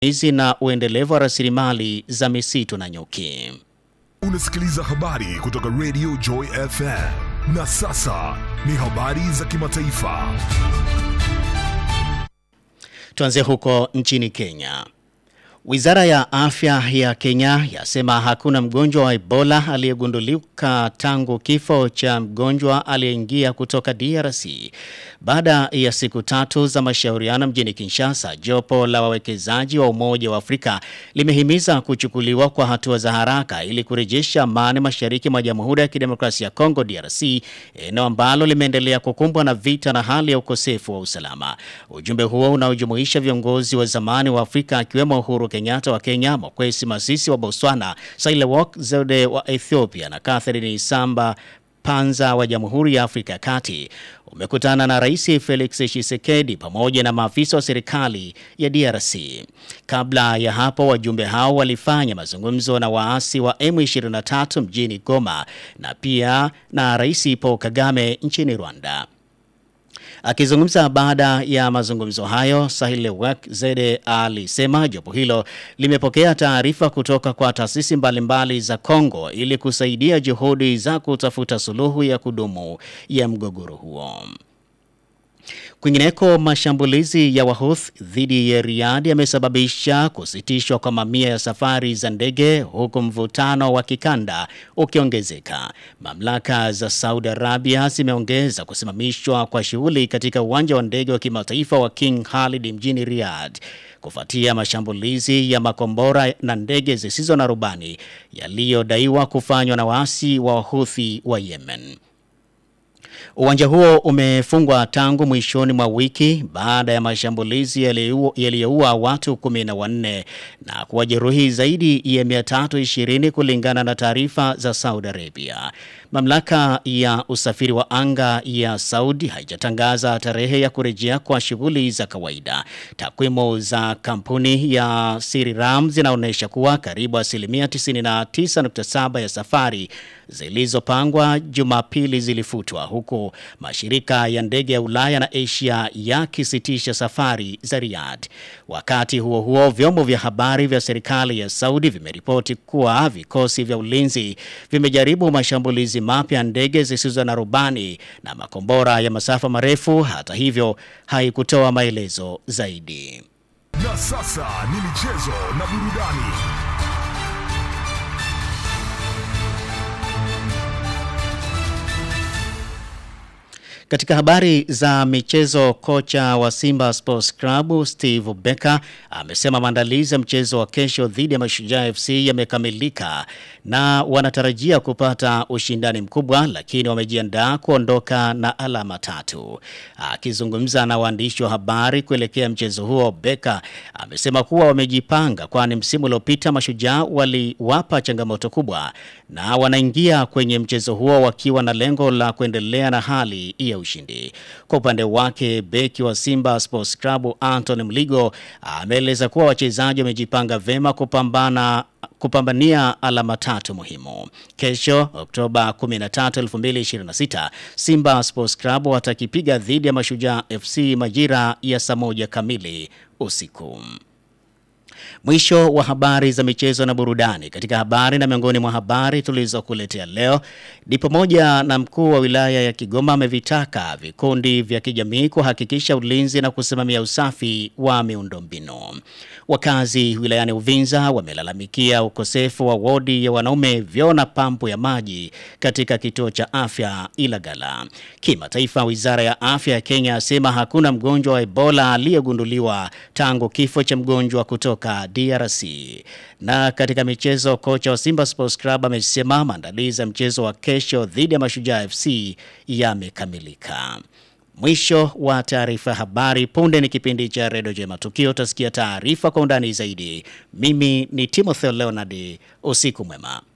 usimamizi na uendelevu wa rasilimali za misitu na nyuki. Unasikiliza habari kutoka Radio Joy FM. Na sasa ni habari za kimataifa. Tuanzie huko nchini Kenya. Wizara ya afya ya Kenya yasema hakuna mgonjwa wa Ebola aliyegundulika tangu kifo cha mgonjwa aliyeingia kutoka DRC. Baada ya siku tatu za mashauriano mjini Kinshasa, jopo la wawekezaji wa Umoja wa Afrika limehimiza kuchukuliwa kwa hatua za haraka ili kurejesha amani mashariki mwa Jamhuri ya Kidemokrasia ya Kongo DRC, eneo ambalo limeendelea kukumbwa na vita na hali ya ukosefu wa usalama. Ujumbe huo unaojumuisha viongozi wa zamani wa Afrika akiwemo Uhuru Kenyatta wa Kenya, Mokwesi Masisi wa Botswana, Sahle-Work Zewde wa Ethiopia na Catherine Samba Panza wa Jamhuri ya Afrika ya Kati umekutana na Rais Felix Tshisekedi pamoja na maafisa wa serikali ya DRC. Kabla ya hapo, wajumbe hao walifanya mazungumzo na waasi wa M23 mjini Goma na pia na Rais Paul Kagame nchini Rwanda. Akizungumza baada ya mazungumzo hayo, Sahle-Work Zewde alisema jopo hilo limepokea taarifa kutoka kwa taasisi mbalimbali za Kongo ili kusaidia juhudi za kutafuta suluhu ya kudumu ya mgogoro huo. Kwingineko, mashambulizi ya Wahuth dhidi ya Riyadh yamesababisha kusitishwa kwa mamia ya safari za ndege huku mvutano wa kikanda ukiongezeka. Mamlaka za Saudi Arabia zimeongeza kusimamishwa kwa shughuli katika uwanja wa ndege wa kimataifa wa King Khalid mjini Riyadh kufuatia mashambulizi ya makombora na ndege zisizo na rubani yaliyodaiwa kufanywa na waasi wa Wahuthi wa Yemen. Uwanja huo umefungwa tangu mwishoni mwa wiki baada ya mashambulizi yaliyoua watu 14 na kuwajeruhi zaidi ya 320 kulingana na taarifa za Saudi Arabia. Mamlaka ya usafiri wa anga ya Saudi haijatangaza tarehe ya kurejea kwa shughuli za kawaida. Takwimu za kampuni ya Siriram zinaonyesha kuwa karibu asilimia 99.7 ya safari zilizopangwa Jumapili zilifutwa huku mashirika ya ndege ya Ulaya na Asia yakisitisha safari za Riyadh. Wakati huo huo, vyombo vya habari vya serikali ya Saudi vimeripoti kuwa vikosi vya ulinzi vimejaribu mashambulizi mapya ndege zisizo na rubani na makombora ya masafa marefu. Hata hivyo, haikutoa maelezo zaidi. Na sasa ni michezo na burudani. Katika habari za michezo, kocha wa Simba Sports Club Steve Becker amesema maandalizi ya mchezo wa kesho dhidi ya Mashujaa FC yamekamilika na wanatarajia kupata ushindani mkubwa, lakini wamejiandaa kuondoka na alama tatu. Akizungumza na waandishi wa habari kuelekea mchezo huo, Becker amesema kuwa wamejipanga, kwani msimu uliopita Mashujaa waliwapa changamoto kubwa na wanaingia kwenye mchezo huo wakiwa na lengo la kuendelea na hali ya ushindi. Kwa upande wake, beki wa Simba Sports Club Anthony Mligo ameeleza kuwa wachezaji wamejipanga vema kupambana kupambania alama tatu muhimu. Kesho Oktoba 13, 2026, Simba Sports Club watakipiga dhidi ya Mashujaa FC majira ya saa moja kamili usiku. Mwisho wa habari za michezo na burudani. Katika habari na miongoni mwa habari tulizokuletea leo ni pamoja na mkuu wa wilaya ya Kigoma amevitaka vikundi vya kijamii kuhakikisha ulinzi na kusimamia usafi wa miundombinu. Wakazi wilayani Uvinza wamelalamikia ukosefu wa wodi ya wanaume, vyoo na pampu ya maji katika kituo cha afya Ilagala. Kimataifa, wizara ya afya ya Kenya asema hakuna mgonjwa wa Ebola aliyegunduliwa tangu kifo cha mgonjwa kutoka DRC. Na katika michezo, kocha wa Simba Sports Club amesema maandalizi ya mchezo wa kesho dhidi ya Mashujaa FC yamekamilika. Mwisho wa taarifa habari. Punde ni kipindi cha Redio Jema Tukio, utasikia taarifa kwa undani zaidi. Mimi ni Timothy Leonard, usiku mwema.